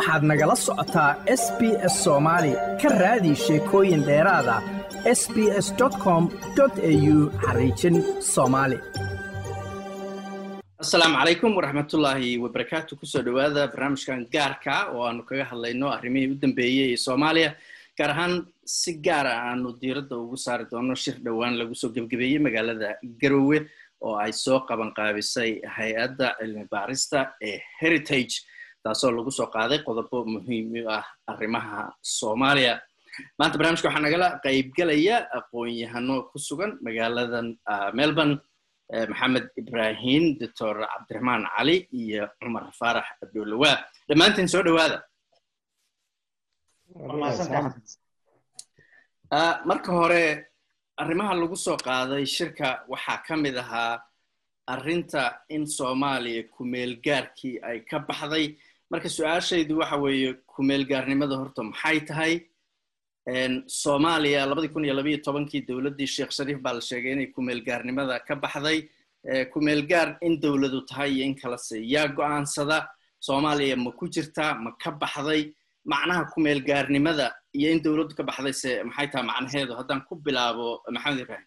waxaad nagala socotaa s b s soomaali ka raadi sheekooyin dheeraada s b s com au xariijin soomaali asalaamu calaykum waraxmatullaahi wabarakaatu kusoo dhowaada barnaamijkan gaarka oo aanu kaga hadlayno arrimihii u dambeeyey ee soomaaliya gaar ahaan si gaara aanu diiradda ugu saari doono shir dhowaan lagu soo gebgebeeyey magaalada garowe oo ay soo qaban qaabisay hay-adda cilmi baarista ee heritage taasoo lagu soo qaaday qodobo muhiim u ah arrimaha soomaaliya maanta barnaamijka waxaa nagala qaybgelaya aqoon-yahano ku sugan magaaladan melbourne maxamed ibrahim doctor cabdiraxmaan cali iyo cumar faarax abdulawaa dhammaantiin soo dhowaada marka hore arrimaha lagu soo qaaday shirka waxaa ka mid ahaa arrinta in soomaaliya kumeelgaarkii ay ka baxday marka su-aashaydu waxa weeye kumeelgaarnimada horta maxay tahay soomaaliya labadii kun iyo labayo tobankii dowladdii sheekh shariif baa la sheegay inay kumeelgaarnimada ka baxday kumeelgaar in dowladu tahay iyo in kalese yaa go-aansada soomaaliya ma ku jirtaa ma ka baxday macnaha kumeelgaarnimada iyo in dowladdu ka baxday se maxay tahay macnaheedu haddaan ku bilaabo maxamed ibrahim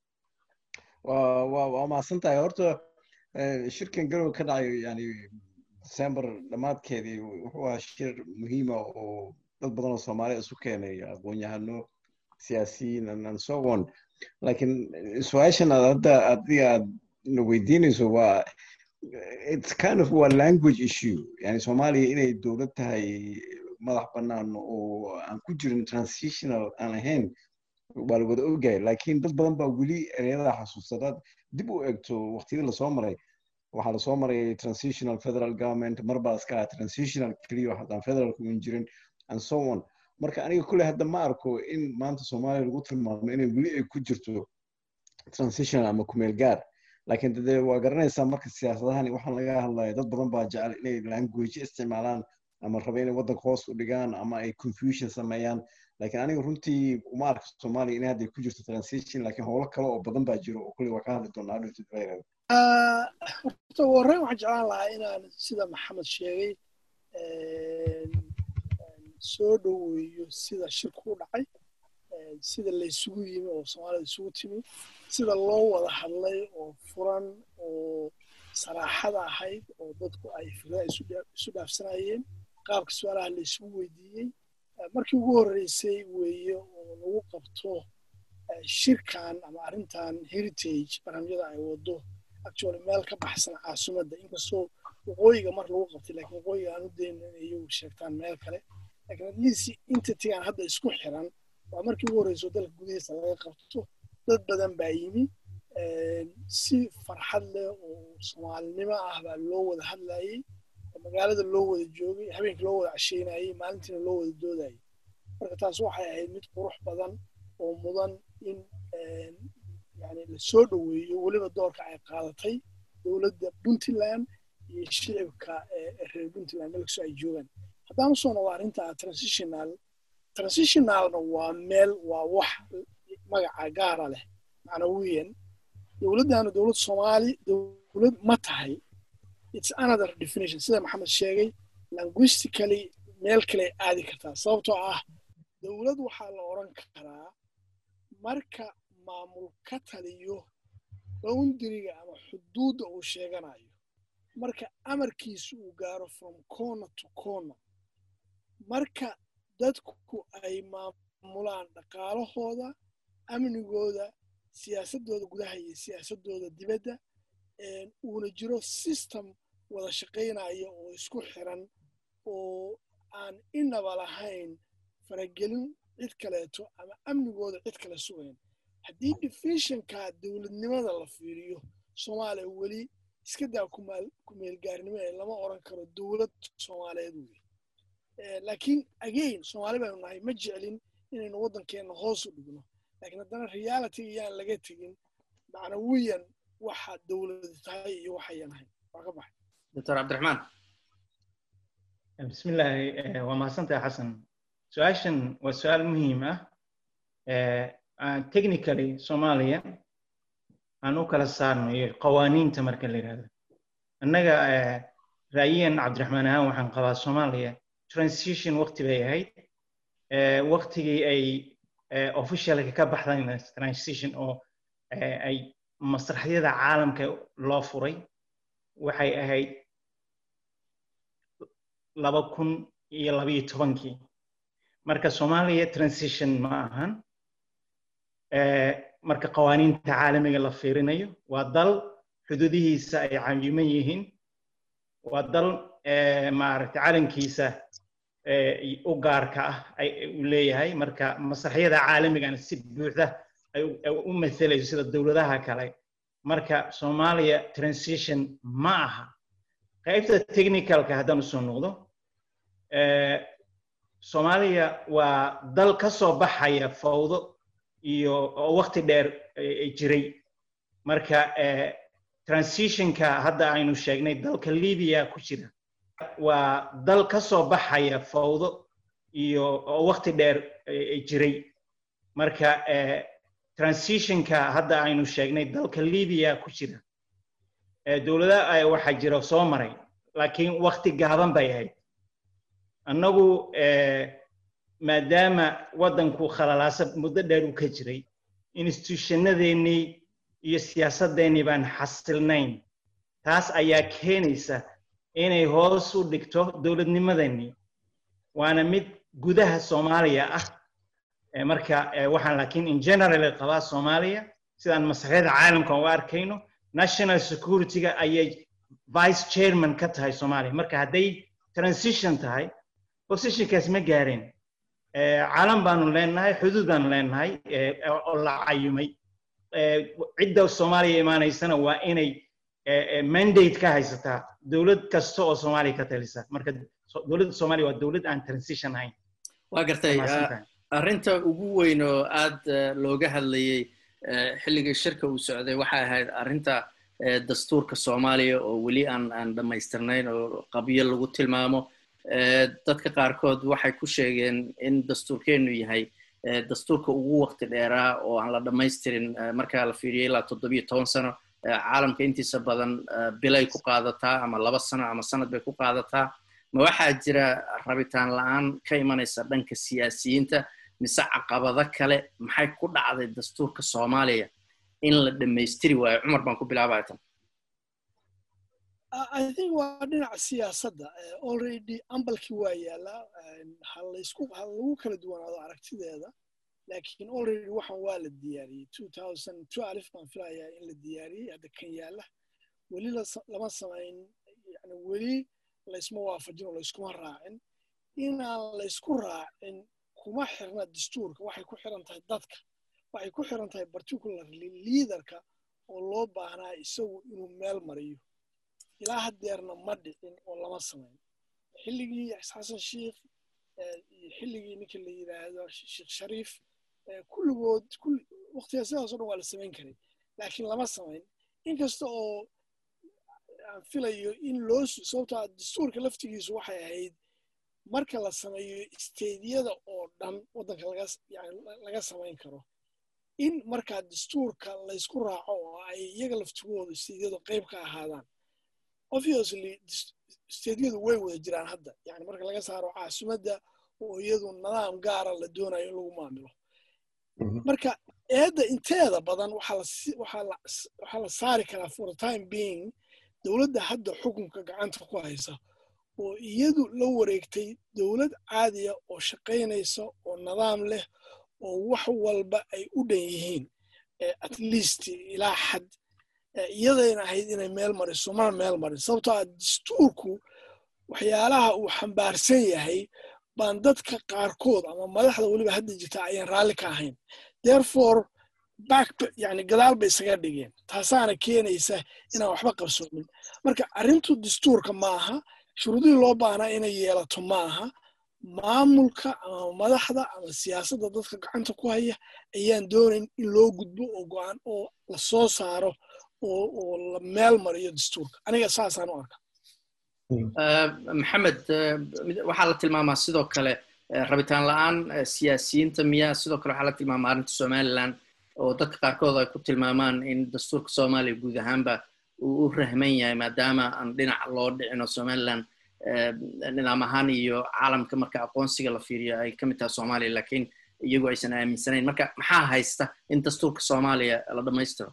waa mahadsan tahay horta shirkan garowe ka dhacay yani december dhammaadkeedii wuxuu ahaa shir muhiima oo dad badan oo soomaaliya isu keenay aqoon-yahano siyaasiyiin and so on lakiin su-aashan aad hadda adiga aad na weydiinayso waa it's kind of waa language issue yani soomaaliya inay dowlad tahay madax bannaan oo aan ku jirin transitional aan ahayn waa la wada ogahay lakiin dad badan baa weli ereyada xasuusadaad dib u egto waqtiyadii lasoo maray waxaa lasoo maray transitional federal government marbaa iska ah transitional keliya haddaan federalku un jirin and so on marka aniga kulley hadda ma arko in maanta soomaaliya lagu tilmaamo inay weli ay ku jirto transitional ama kumeel gaar lakiin dee waa garanaysaa marka siyaasadahan waxaan laga hadlaya dad badan baa jecel inay language isticmaalaan ama raba inay waddanka hoos u dhigaan ama ay confusion sameeyaan lakiin aniga runtii uma arka soomaaliya inay hadda ku jirto transition lakiin howlo kale oo badan baa jiro oo kulley waa ka hadli doonaa dhirtidbayreeda horta warreyn waxaan jeclaan lahaa inaan sida maxamed sheegay soo dhoweeyo sida shirku u dhacay sida laysugu yimi oo soomaalida isugu timi sida loo wada hadlay oo furan oo saraaxada ahayd oo dadku ay fikrada isu dhaafsanayeen qaabka su-aalaha la isugu weydiiyey markii ugu horreysay weeye oo lagu qabto shirkan ama arrintan heritage barnaamijyada ay wado actually meel ka baxsan caasimadda inkastoo waqooyiga mar lagu qabtay lakiin waqooyiga aan u dayno inay iyagu sheegtaan meel kale lakiin atleast intatigaan hadda isku xiran waa markii ugu horreyso dalka gudihiisa laga qabto dad badan baa yimi si farxad leh oo soomaalinimo ah baa loo wada hadlayey magaalada loo wada joogay habeenkii loo wada casheynayey maalintiina loo wada doodayay marka taas waxay ahayd mid qurux badan oo mudan in yani lasoo dhoweeyo weliba doorka ay qaadatay dowladda puntland iyo shicibka reer puntland melkasoo ay joogaan haddaan usoo noqdo arrinta transitional transitionalna waa meel waa wax magaca gaara leh macnawiyan dowladdana dowlad soomaali dowlad ma tahay it's another definition sida maxamed sheegay linguistically meel kale aadi kartaa sababtoo ah dowlad waxaa la odran karaa marka maamul ka taliyo boundariga ama xuduudda uu sheeganayo marka amarkiisu uu gaaro from corner to corner marka dadku ay maamulaan dhaqaalahooda amnigooda siyaasaddooda gudaha iyo siyaasaddooda dibadda uuna jiro system wada shaqaynaya oo isku xiran oo aan inaba lahayn faragelin cid kaleeto ama amnigooda cid kale sugayn haddii defishinka dowladnimada la fiiriyo soomaaliya weli iska daa kumeelgaarnimo ee lama odran karo dowlad soomaaliyeed wey laakiin again soomaali baynu nahay ma jeclin inaynu waddankeenna hoos u dhigno lakiin haddana realityga yaan laga tegin macnawiyan waxa dowladu tahay iyo waxayan ahayn waa ka baxay doctor cabdiraxmaan bismillaahi waa mahadsantahay xasan su-aashan waa su-aal muhiim ah technically soomaaliya aan u kala saarno iyo qawaaniinta marka la yidhahdo annaga ra'yiyan cabdiraxmaan ahaan waxaan qabaa soomaaliya transition waqti bay ahayd waqtigii ay officialka ka baxdayn transition oo ay masraxyada caalamka loo furay waxay ahayd laba kun iyo labayo tobankii marka soomaaliya transition ma ahan marka qawaaniinta caalamiga la fiirinayo waa dal xuduudihiisa ay cayiman yihiin waa dal maaragtay calankiisa u gaarka ah uu leeyahay marka masraxyada caalamigana si buuxda ay u mathelayso sida dowladaha kale marka soomaaliya transition ma aha qaybta technicalka haddaan usoo noqdo soomaaliya waa dal ka soo baxaya fawdo iyo oo waqti dheer jiray marka transitionka hadda aynu sheegnay dalka libiya ku jira waa dal ka soo baxaya fawdo iyo oo waqti dheer jiray marka transitionka hadda aynu sheegnay dalka libiya ku jira dowlada waxaa jira soo maray laakiin waqti gaaban bay ahayd annagu maadaama waddanku khalalaasa muddo dheer uu ka jiray institutionadeennii iyo siyaasadeennii baan xasilnayn taas ayaa keenaysa inay hoos u dhigto dowladnimadeenii waana mid gudaha soomaaliya ah marka waxaan laakiin in general qabaa soomaaliya sidaan masraxyada caalamka u arkayno national security-ga ayay vice chairman ka tahay soomaaliya marka hadday transition tahay positionkaas ma gaareen calan baanu leenahay xuduud baanu leenahay oo la cayumay cidda soomaaliya imaanaysana waa inay mandate ka haysataa dowlad kasta oo soomaaliya ka talisa marka dowladda soomaaliya waa dowlad aan transition ahayn waa gartay arrinta ugu weyn oo aad looga hadlayey xilligii shirka uu socday waxay ahayd arrinta dastuurka soomaaliya oo weli aan aan dhammaystirnayn oo qabyo lagu tilmaamo dadka qaarkood waxay ku sheegeen in dastuurkeennu yahay dastuurka ugu waqti dheeraa oo aan la dhammaystirin marka la fiiriyo ilaa toddobiyo toban sano caalamka intiisa badan bilay ku qaadataa ama laba sano ama sanad bay ku qaadataa ma waxaa jira rabitaan la-aan ka imanaysa dhanka siyaasiyiinta mise caqabado kale maxay ku dhacday dastuurka soomaaliya in la dhammaystiri waayo cumar baan ku bilaabaya tan I think waa dhinaca siyaasadda already ambalkii waa yaallaa ha laysku ha lagu kala duwanaado aragtideeda laakiin already waxan waa la diyaariyey two thousand twelve baan filayaa in la diyaariyey hadda kan yaalla weli lama samayn yani weli laysma waafajin oo layskuma raacin inaan laysku raacin kuma xirna dastuurka waxay ku xiran tahay dadka waxay ku xiran tahay particularly liaderka oo loo baahnaa isagu inuu meel mariyo ilaa haddeerna ma dhicin oo lama samayn xilligii xasan sheikh iyo xilligii ninka la yidhaahdo sheekh shariif kulligood waqtigaa sidaasoo dhan waa la samayn karay laakiin lama samayn inkasta oo aan filayo in loo sababtaa dastuurka laftigiisu waxay ahayd marka la sameeyo isteediyada oo dhan waddanka laga yani laga samayn karo in markaa dastuurka laysku raaco oo ay iyaga laftigooda isteediyadu qayb ka ahaadaan obviously isteediyadu way wada jiraan hadda yani marka laga saaro caasimadda oo iyadu nidaam gaara la doonayo in lagu maamilo marka eedda inteeda badan waxaa la saari karaa for the time being dowladda hadda xukunka gacanta ku haysa oo iyadu la wareegtay dowlad caadiya oo shaqaynaysa oo nidaam leh oo wax walba ay u dhan yihiin at least ilaa xad iyadayna ahayd inay meel mariso mana meel marin sababtoo ah dastuurku waxyaalaha uu xambaarsan yahay baan dadka qaarkood ama madaxda weliba hadda jirta ayaan raalli ka ahayn therefore back yani gadaal bay isaga dhigeen taasaana keenaysa inaan waxba qabsoomin marka arrintu dastuurka ma aha shuruudihii loo baahnaa inay yeelato ma aha maamulka ama madaxda ama siyaasadda dadka gacanta ku haya ayaan doonayn in loo gudbo oo go-aan oo la soo saaro oo la meel mariyo dastuurka aniga saasaan u arka maxamed waxaa la tilmaamaa sidoo kale rabitaan la-aan siyaasiyiinta miyaa sidoo kale waxaa la tilmaamaa arrinta somaliland oo dadka qaarkood ay ku tilmaamaan in dastuurka soomaaliya guud ahaanba uu u rahman yahay maadaama aan dhinac loo dhicino somaliland nidaam ahaan iyo caalamka marka aqoonsiga la fiiriyo ay ka mid tahay soomaaliya laakiin iyagu aysan aaminsanayn marka maxaa haysta in dastuurka soomaaliya la dhammaystiro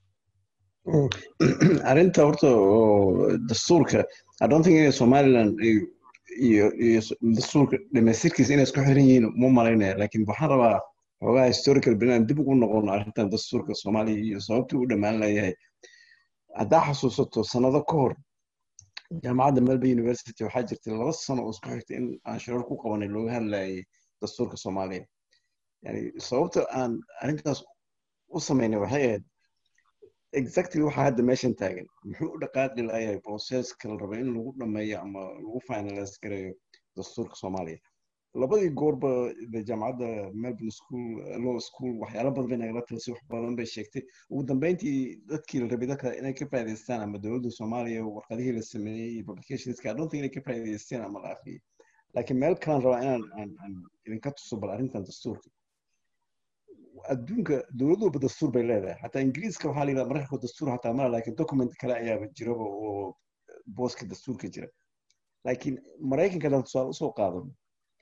arrinta horta oo dastuurka i don't think inay somaliland iyo iyo dastuurka dhamaystirkiisa inay isku xiran yihiin uma malaynaya laakiin waxaan rabaa xoogaa historical bilan dib ugu noqono arrintan dastuurka soomaaliya iyo sababtii u dhammaan layahay haddaa xasuusato sanado ka hor jaamacadda melbourne university waxaa jirtay laba sano oo isku xigtay in aan shirar ku qabanay looga hadlayay dastuurka soomaaliya yani sababta aan arrintaas u samaynay waxay ahayd exactly waxaa hadda meeshan taagan muxuu u dhaqaaqi layahay processka la raba in lagu dhameeyo ama lagu finalize gareeyo dastuurka soomaaliya labadii goorba jaamacadda melbourne school law school waxyaalo badan bay nagala talisay wax badan bay sheegtay ugu dambeyntii dadkii la rabay dadka inay ka faa'idaystaan ama dowladda soomaaliya warqadihii la sameeyey iyo publicationska i don't think inay ka faa'idaysteen ama la akhriyay laakiin meel kalaan rabaa inaan aan aan idinka tuso bal arrintan dastuurka adduunka dowlad walba dastuur bay leedahay xataa ingiriiska waxaa la yidhaha mararka dastuur xataa mala laakiin document kale ayaaba jiraba oo booska dastuurka jira laakiin maraykanka haddaan tusaale usoo qaadano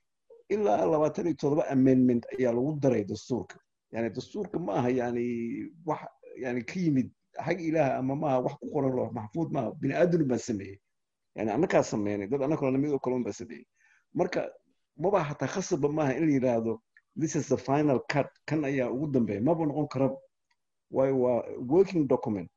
ilaa labaatan iyo todoba amendment ayaa lagu daray dastuurka yani dastuurka ma aha yani wax yani ka yimid xag ilaah ama maaha wax ku qoran loo maxfuud maaha bini aadam baa sameeyey yani annakaa sameynay dad annagoo lamid oo kalun baa sameeyey marka maba hataa khasabba maaha in la yidhaahdo this is the final cut kan ayaa ugu dambeeya maba noqon karaba waayo waa working document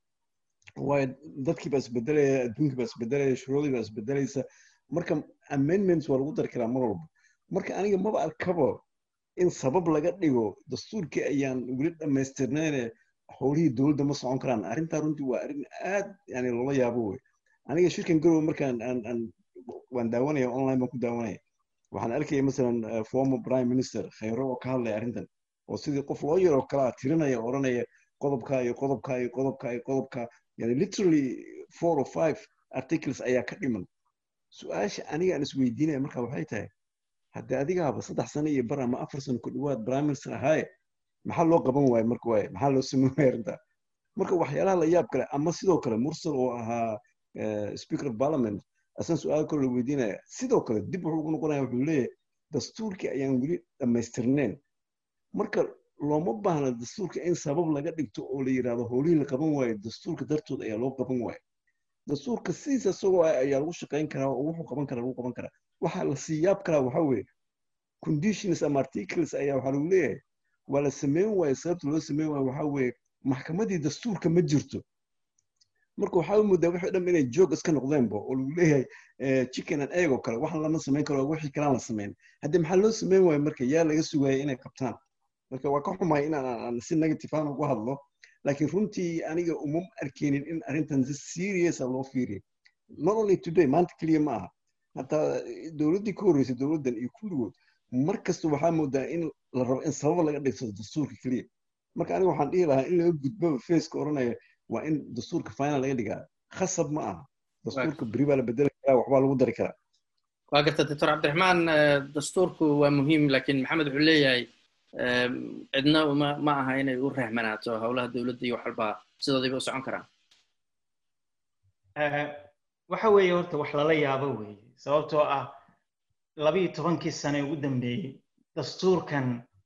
waayo dadkii baa isbedelaya adduunkii baa isbedelaya shuruudii baa isbedelaysa marka amendments waa lagu dari karaa mar walba marka aniga maba arkaba in sabab laga dhigo dastuurkii ayaan weli dhammaystirnayne howlihii dowladda ma socon karaan arrintaa runtii waa arrin aad yani loola yaabo wey aniga shirkan garowe markaan aan aan waan daawanaya online baan ku daawanaya waxaan arkaya masalan former prime minister khayro oo ka hadlaya arrintan oo sidii qof loo yaroo kalaa tirinaya odhanaya qodobka iyo qodobka iyo qodobka iyo qodobka yani literally four or five articles ayaa ka dhiman su-aasha aniga aan isweydiinaya marka waxay tahay haddii adigaaba saddex sano iyo bar ama afar sano ku dhawaad prime minister ahaaye maxaa loo qaban waaye marka waaye maxaa loo sameyn waaya arrintaa marka waxyaalaha la yaab kale ama sidoo kale mursal oo ahaa speaker of parliament asan su-aal kale la weydiinaya sidoo kale dib wuxuu ugu noqonaya wuxuu leeyahay dastuurkii ayaan weli dhammaystirneen marka looma baahna dastuurka in sabab laga dhigto oo la yidhahdo howlihii la qaban waayo dastuurka dartood ayaa loo qaban waayo dastuurka sidiisa isagoo ah ayaa lagu shaqayn karaa oo wuxuu qaban karaa lagu qaban karaa waxaa la sii yaab karaa waxaa weeye conditions ama articles ayaa waxaa lagu leeyahay waa la sameyn waayo sababta loo sameyn waayo waxaa weeye maxkamadii dastuurka ma jirto marka waxaa moodaa wixii dhan inay joog iska noqdeenba oo lagu leeyahay chicken and egg oo kale waxan lama samayn karo wixii kalaan la samayn haddii maxaa loo sameyn waayo marka yaa laga sugaya inay qabtaan marka waa ka xumahay in aan si negative aan ugu hadlo laakiin runtii aniga uma arkeynin in arrintan si seriousa loo fiiriyo not only today maanta keliya ma aha hataa dowladdii ka horreysay dowladdan iyo kulligood mar kasta waxaa moodaa in la rabo in sababa laga dhigsado dastuurka keliya marka aniga waxaan dhihi lahaa in laga gudbaba faceka odhanaya waa in dastuurka final laga dhigaa khasab ma aha dastuurka beri baa la bedeli karaa waxbaa lagu dari karaa waa garta doctor cabdiraxmaan dastuurku waa muhiim laakiin maxamed wuxuu leeyahay cidna ma ma aha inay u rahmanaato howlaha dowladda iyo wax walba sidoodayba u socon karaan waxa weeye horta wax lala yaabo weeye sababtoo ah labiyo tobankii sane ugu dambeeyey dastuurkan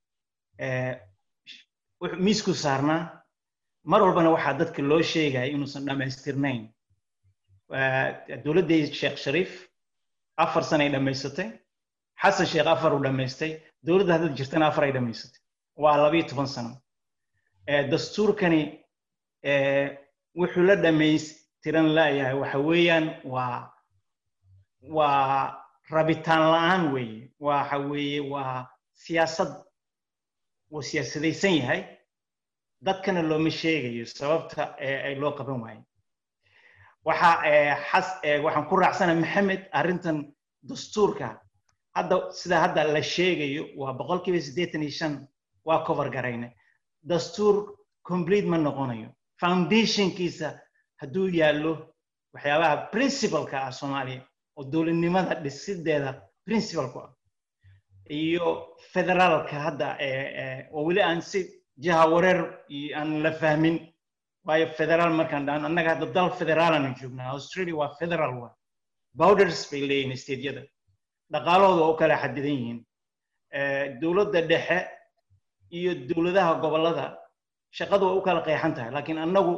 miisku saarnaa mar walbana waxaa dadka loo sheegaya inuusan dhammaystirnayn dowladdii sheekh shariif afar sanay dhammaysatay xasan sheekh afar uu dhammaystay dowladda hadda jirtana afar ay dhammaysatay waa labiyo toban sano dastuurkani wuxuu la dhammaystiran laayahay waxa weeyaan waa waa rabitaan la'aan weeye waxa weeye waa siyaasad wuu siyaasadaysan yahay dadkana looma sheegayo sababta ay loo qaban waayo waxa xas waxaan ku raacsana maxamed arrintan dastuurka hadda sida hadda la sheegayo waa boqolkiiba siddeetan iyo shan waa cover garayna dastuur complete ma noqonayo foundationkiisa hadduu yaallo waxyaabaha principalka ah soomaaliya oo dowladnimada dhisideeda principalku ah iyo federaalka hadda oo weli aan si jiha wareer aan la fahmin waayo federaal markaan dhahan annaga hadda dal federaalanu joognaa australia waa federal wa bowders bay leeyihiin stedeyada dhaqaalahooda waa u kala xadidan yihiin dowladda dhexe iyo dowladaha gobollada shaqadu waa u kala qeexan tahay laakiin annagu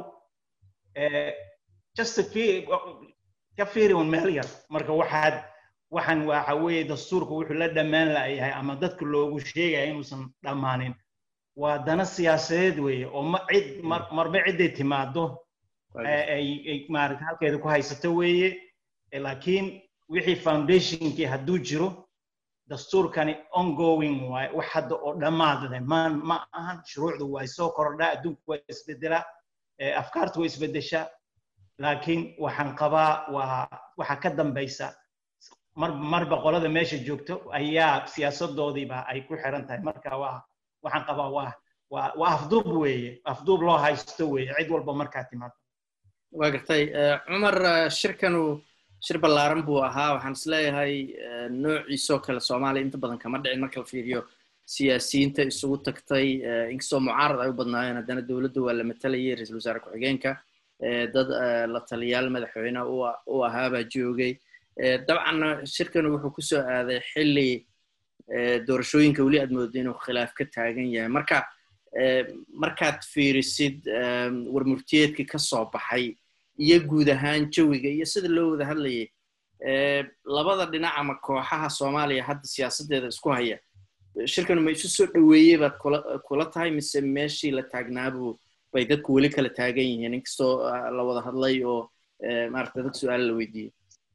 just ka fiiri un meel yar marka waxaad waxaan waxa weeye dastuurku wuxuu la dhammaan la'yahay ama dadka loogu sheegaya inuusan dhammaanin waa dana siyaasadeed weeye oo ma cid marba cidday timaado ay maarata halkeeda ku haysato weeye laakiin wixii foundationkii hadduu jiro dastuurkani ongoing waaye wax hadda oo dhammaadade ma ma ahan shuruucdu way soo kordhaa adduunku waa isbedelaa afkaartu way isbedeshaa laakiin waxaan qabaa waa waxa ka dambaysa mar marba qolada meesha joogto ayaa siyaasadoodiiba ay ku xiran tahay marka waa waxaan qabaa waa waa waa afduub weeye afduub loo haysto weeye cid walba markaa timaado waa gartay cumar shirkanu shir ballaaran buu ahaa waxaan is leeyahay noociisoo kale soomaaliya inta badan kama dhicin marka la fiiriyo siyaasiyiinta isugu tagtay inkastoo mucaarad ay u badnaayeen haddana dowladda waa la matalayay ra-iisul wasaare ku-xigeenka dad la taliyaal madaxweyne u ahaabaa joogay dabcanna shirkanu wuxuu ku soo aaday xilli doorashooyinka weli aad moodo inuu khilaaf ka taagan yahay marka markaad fiirisid warmurtiyeedkii ka soo baxay iyo guud ahaan jawiga iyo sida loo wada hadlayay labada dhinac ama kooxaha soomaaliya hadda siyaasaddeeda isku haya shirkanu ma isu soo dhoweeyey baad kula kula tahay mise meeshii la taagnaabu bay dadku weli kala taagan yihiin inkastoo la wada hadlay oo maarata dad su-aal la weydiiyey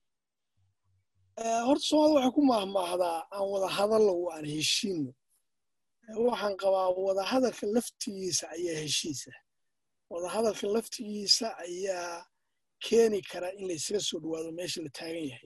horta soomaalida waxay ku maahmaahdaa aan wada hadallo aan heshiino waxaan qabaa wada hadalka laftigiisa ayaa heshiisa wada hadalka laftigiisa ayaa keeni kara in laysaga soo dhawaado meesha la taagan yahay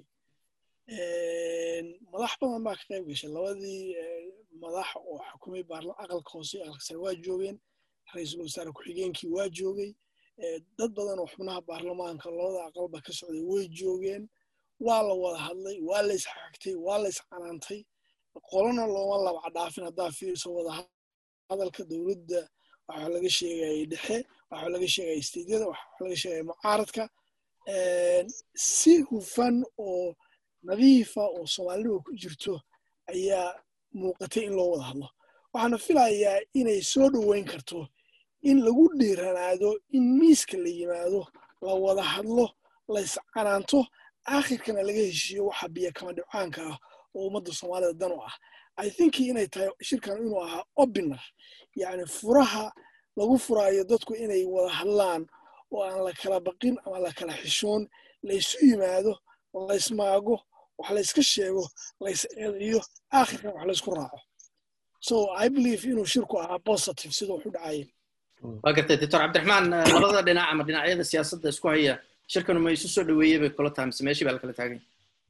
madax badan baa ka qayb gashay labadii madax oo xukumay aqalka hoose iyo aqalka sare waa joogeen ra-iisul wasaare ku-xigeenkii waa joogay dad badan oo xubnaha baarlamaanka labada aqalba ka socday way joogeen waa la wada hadlay waa la isxagtay waa la iscanaantay qolona looma laba dhaafin haddaa fiirso wada hadalka dowladda waxaa laga sheegayay dhexe waxaa laga sheegaya stediyada waxaa laga sheegaya mucaaradka si hufan oo nadiifa oo soomaaliniba ku jirto ayaa muuqatay in loo wada hadlo waxaana filayaa inay soo dhoweyn karto in lagu dhiiranaado in miiska la yimaado la wada hadlo la iscanaanto aakhirkana laga heshiiyo waxa biyo kama dhibcaanka ah oo ummadda soomaalida dan u ah i think inay tahay shirkan inuu ahaa obinar yacni furaha lagu furaayo dadku inay wada hadlaan oo aan la kala baqin ama la kala xishoon laysu yimaado laysmaago wax layska sheego lays eediyo aakhirkan wax laysku raaco so i believe inuu shirku ahaa positive sida wuxu dhacayay waa gartay doctor cabdiraxmaan labada dhinac ama dhinacyada siyaasadda isku haya shirkanu ma isu soo dhoweeyey bay kula tahay mise meeshii baa la kala taagay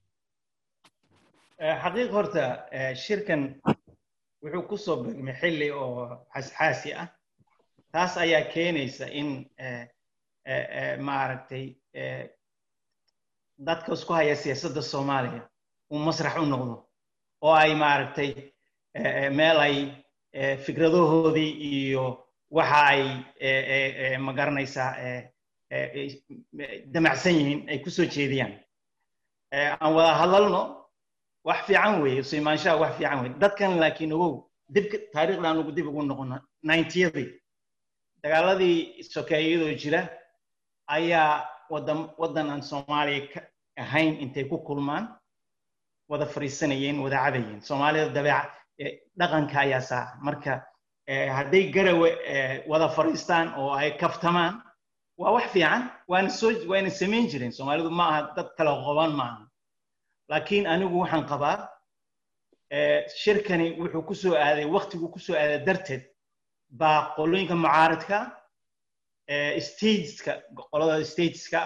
xaqiiq horta shirkan wuxuu ku soo begmay xilli oo xasxaasi ah taas ayaa keenaysa in maaragtay dadka isku haya siyaasadda soomaaliya uu masrax u noqdo oo ay maaragtay meel ay fikradahoodii iyo waxa ay magaranaysaa damacsan yihiin ay ku soo jeediyaan aan wada hadalno wax fiican weeye isu imaanshaha wax fiican weeye dadkan laakiin ogow dibka taariikhdan ugu dib ugu noqono ninetiyadii dagaaladii sokeeyadoo jira ayaa wadan waddan aan soomaaliya ka ahayn intay ku kulmaan wada fariisanayeen wada cabayeen soomaalida dabeeca dhaqanka ayaa saa marka hadday garawe wada fariistaan oo ay kaftamaan waa wax fiican waana soo waana samayn jireen soomaalidu ma aha dad kala qoban maaha laakiin anigu waxaan qabaa shirkani wuxuu ku soo aaday waktigu ku soo aaday darteed baa qolooyinka mucaaradka stateska qolada stateska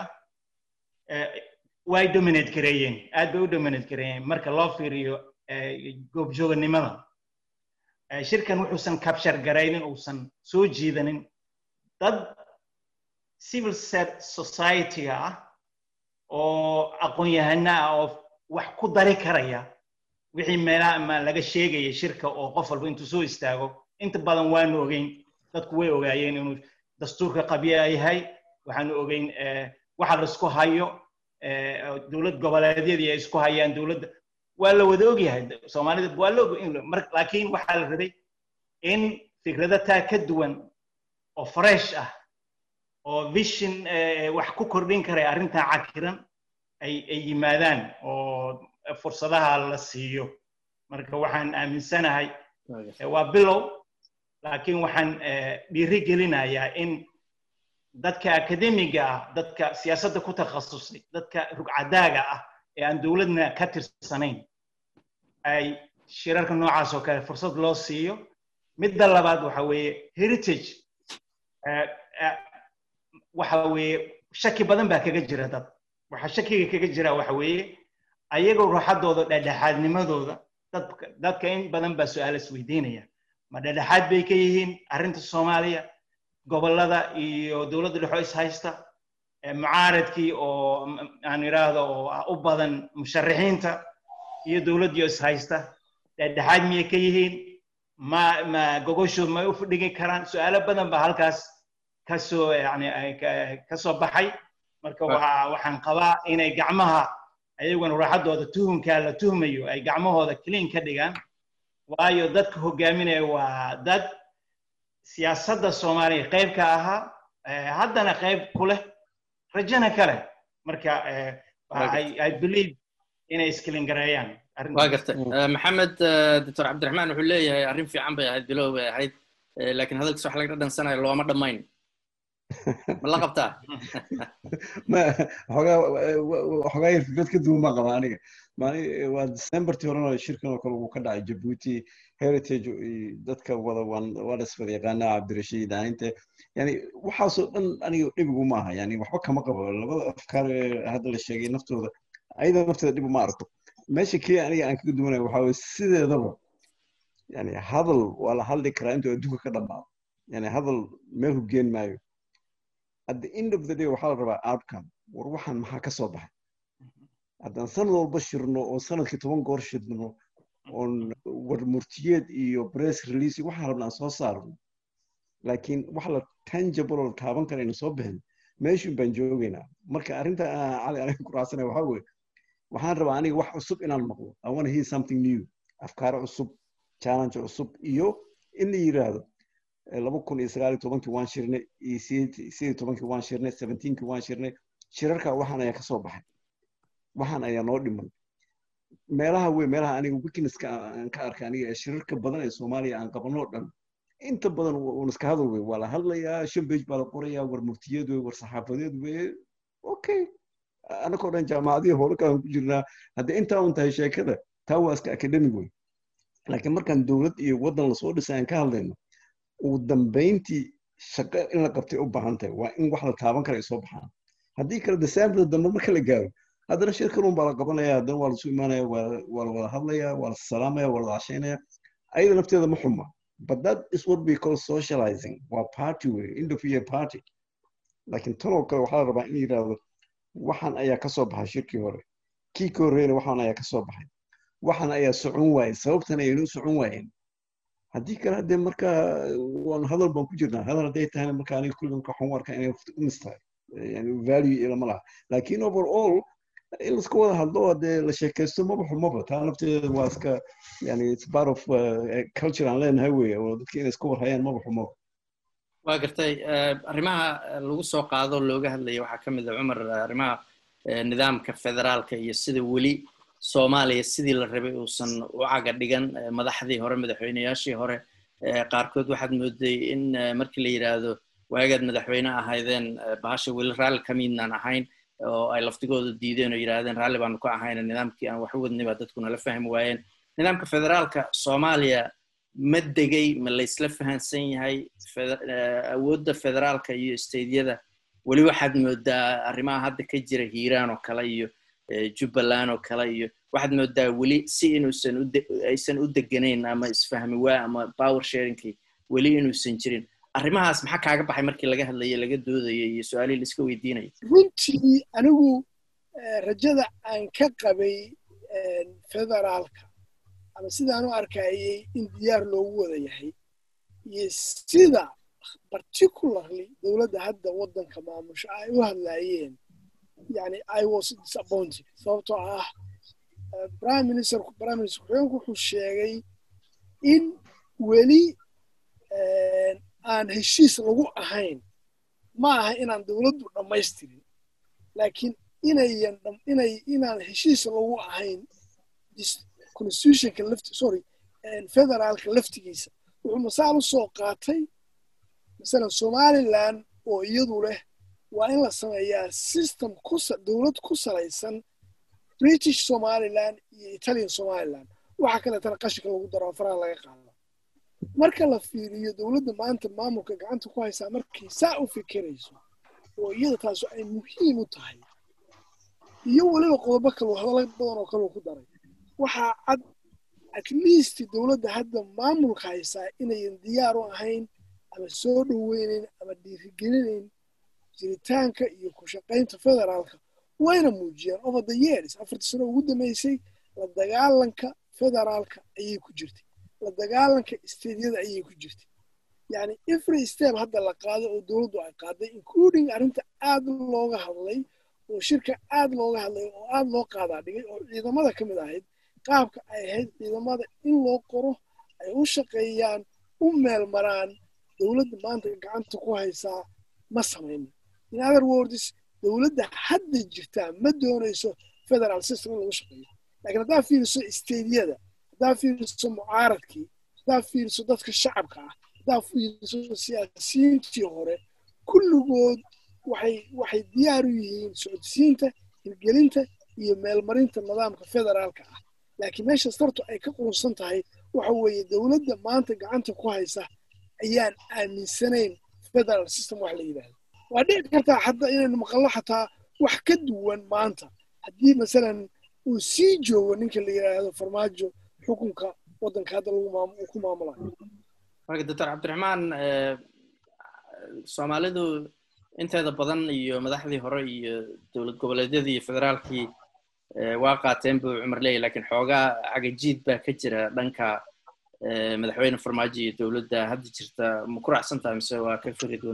way dominate gareeyeen aad bay u dominate gareeyeen marka loo fiiriyo goobjooganimada shirkan wuxuusan capture garaynin uusan soo jiidanin dad civil society-ga ah oo aqoon-yahana ah oo wax ku dari karaya wixii meelaha ma laga sheegaya shirka oo qof walba intuu soo istaago inta badan waanu ogeyn dadku way ogaayeen inuu dastuurka qabya yahay waxaanu ogeyn waxa laisku hayo dowlad goboleedyadii ay isku hayaan dowladda waa la wada ogyahay soomaalida waa la og laakiin waxaa la rabay in fikrado taa ka duwan oo fresh ah oo vision wax ku kordhin karay arrintaa cakiran ay ay yimaadaan oo fursadaha la siiyo marka waxaan aaminsanahay waa bilow laakiin waxaan dhiiri gelinayaa in dadka akademiga ah dadka siyaasadda ku takhasusay dadka rugcadaaga ah ee aan dowladna ka tirsanayn ay shirarka noocaas oo kale fursad loo siiyo midda labaad waxa weeye heritage waxa weeye shaki badan baa kaga jira dad waxa shakiga kaga jira waxa weeye ayagoo ruuxaddooda dhexdhexaadnimadooda dadka in badan baa su-aal isweydiinaya ma dhexdhexaad bay ka yihiin arrinta soomaaliya gobollada iyo dowladda dhexo is haysta mucaaradkii oo aan idhaahdo oo u badan musharixiinta iyo dowladdiio is haysta dhexdhexaad miyay ka yihiin ma ma gogoshood may u fadhigi karaan su-aalo badan baa halkaas kasoo yani kasoo baxay marka waxaan qabaa inay gacmaha ayaguna raaxaddooda tuhumkaa la tuhmayo ay gacmahooda clean ka dhigaan waayo dadka hogaaminaya waa dad siyaasadda soomaaliya qayb ka ahaa haddana qayb ku leh rajana kale marka i believe inay iskilin gareeyaan waa gartay maxamed doctor cabdiraxmaan wuxuu leeyahay arrin fiican bay ahayd bilow bay ahayd laakiin hadalkiis wax laga dhansanayo looma dhammayn ma la qabtaa xogaa yar fikrad ka duwan baan qabaa aniga waa decembertii horena shirkan oo kale uu ka dhacay jabuuti heritage dadka wada waa la iswada yaqaanaa cabdirashiid ahaynte yani waxaasoo dhan aniga dhibigu ma aha yani waxba kama qabo labada afkaar ee hadda la sheegay naftooda ayada nafteeda dhibu ma arko meesha keliya aniga aan kaga duwanaya waxaa weye sideedaba yani hadal waa la hadli karaa intuu adduunka ka dhammaado yani hadal meel hugeen maayo at the end of the day waxaa la rabaa outcome war waxaan maxaa ka soo baxay haddaan sanad walba shirno oo sanadkii toban goor shirno oon war murtiyeed iyo press release waxaan rabna aan soo saarno laakiin wax la tangible oo taaban kara aynu soo bixin meeshun baan joogaynaa marka arrinta cali aniga ku raacsanaya waxaa weeye waxaan rabaa aniga wax cusub inaan maqlo i want to hear something new afkaaro cusub challenge cusub iyo in la yiraahdo laba kun iyo sagaal iyo tobankii waan shirnay iyo sideed iyo tobankii waan shirnay seventeenkii waan shirnay shirarka waxaan ayaa kasoo baxay waxaan ayaa noo dhiman meelaha wey meelaha aniga weaknesska aan ka arkay aniga ee shirarka badan ee soomaaliya aan qabanoo dhan inta badan uun iska hadal wey waa la hadlayaa shan bage baa la qorayaa war muftiyeed wey war saxaafadeed wey okay anakoo dhan jaamacadihii howlo kalaan ku jirnaa haddii intaa un tahay sheekada taa waa iska academic wey laakiin markaan dowlad iyo waddan lasoo dhisay aan ka hadlayno ugu dambayntii shaqo in la qabtay u baahan tahay waa in wax la taaban kara ay soo baxaan haddii kale december dambe marka la gaaro haddana shir kalun baa la qabanaya haddana waa lasu imaanaya waa la wada hadlaya waa la salaamaya waa la wada cashaynaya ayada nafteeda ma xuma but that is what we call socializing waa party wey end of year party laakiin tanoo kale waxaa la rabaa in yidhaahdo waxaan ayaa ka soo baxay shirkii hore kii ka horreeyna waxaan ayaa ka soo baxay waxaan ayaa socon waayey sababtan ayaynu socon waayeen haddii kale haddee marka waan hadal baan ku jirnaa hadal hadday tahayna marka aniga kulligan waxaan u arkaa inay waqti u mistahay yani value ilama laha laakiin overall in laska wada hadlo haddee la sheekaysto maba xumaba taa nafteeda waa iska yani it's part of culture aan leenahay wey oo dadka inay iska warhayaan maba xumaba waa gartay arrimaha lagu soo qaado looga hadlaya waxaa ka mid a cumar arrimaha nidaamka federaalka iyo sida weli soomaaliya sidii la rabay uusan u caga dhigan madaxdii hore madaxweyneyaashii hore qaarkood waxaad mooday in markii la yidhaahdo waagaad madaxweyne ahaydeen bahasha weli raalli ka midnaan ahayn oo ay laftigooda diideen oo yidhahdeen raalli baanu ka ahayna nidaamkii aan wax u wadnay baa dadku nala fahmi waayeen nidaamka federaalka soomaaliya ma degay ma laysla fahansan yahay awoodda federaalka iyo steydyada weli waxaad moodaa arrimaha hadda ka jira hiiraan oo kale iyo jubbaland oo kale iyo waxaad moodaa weli si inuusan aysan u deganayn ama isfahmi waa ama power sharingkii weli inuusan jirin arrimahaas maxaa kaaga baxay markii laga hadlayo laga doodayo iyo su-aalihii laiska weydiinayo runtii anigu rajada aan ka qabay federaalka ama sidaan u arkayay in diyaar loogu wada yahay iyo sida particularly dowladda hadda waddanka maamusho ay u hadlaayeen yani i was disappointed sababtoo ah prime minister prime minister ku-xigeenku wuxuu sheegay in weli aan heshiis lagu ahayn ma aha inaan dowladdu dhammaystirin laakiin inayan inay inaan heshiis lagu ahayn constitutionka lafti sorry federaalka laftigiisa wuxuu masaal u soo qaatay masalan somaliland oo iyadu leh waa in la sameeyaa system ku dowlad ku salaysan british somaliland iyo italian somaliland waxa kaleetana qashinka lagu daro faraha laga qaado marka la fiiriyo dowladda maanta maamulka gacanta ku haysaa markay saa u fikirayso oo iyada taasu ay muhiim u tahay iyo weliba qodobo kale hadallo badan oo kale ku daray waxaa cad at least dowladda hadda maamulka haysaa inayan diyaar u ahayn ama soo dhoweynayn ama dhiirigelinayn jiritaanka iyo ku shaqaynta federaalka wayna muujiyaan over the years afartii sano ugu dambeysay la dagaalanka federaalka ayay ku jirtay la dagaalanka steedyada ayay ku jirtay yani every step hadda la qaaday oo dowladdu ay qaaday including arrinta aad looga hadlay oo shirka aad looga hadlay oo aad loo qaadaa dhigay oo ciidamada ka mid ahayd qaabka ay ahayd ciidamada in loo qoro ay u shaqeeyaan u meel maraan dowladda maanta gacanta ku haysaa ma samaynin in other words dowladda hadda jirtaa ma doonayso federal system in lagu shaqeeyo laakiin haddaa fiiriso steedyada haddaa fiiriso mucaaradkii haddaa fiiriso dadka shacabka ah haddaa fiiriso siyaasiyiintii hore kulligood waxay waxay diyaar u yihiin socodsiinta hirgelinta iyo meelmarinta nidaamka federaalka ah laakiin meesha sartu ay ka qurunsan tahay waxa weeye dowladda maanta gacanta ku haysa ayaan aaminsanayn federal system wax la yidhaahdo waa dhici kartaa hadda inaynu maqallo xataa wax ka duwan maanta haddii masalan uu sii joogo ninka la yidhaahdo farmaajo xukunka waddanka hadda lagu ku maamulayo marka doctor cabdiraxmaan soomaalidu inteeda badan iyo madaxdii hore iyo dowlad goboleedyadii iyo federaalkii waa qaateen buu cumar leeyahy lakiin xoogaa cagajiid baa ka jira dhanka madaxweyne farmaajo iyo dowladda hadda jirta ma ku raacsantaha mise waa ka firi doon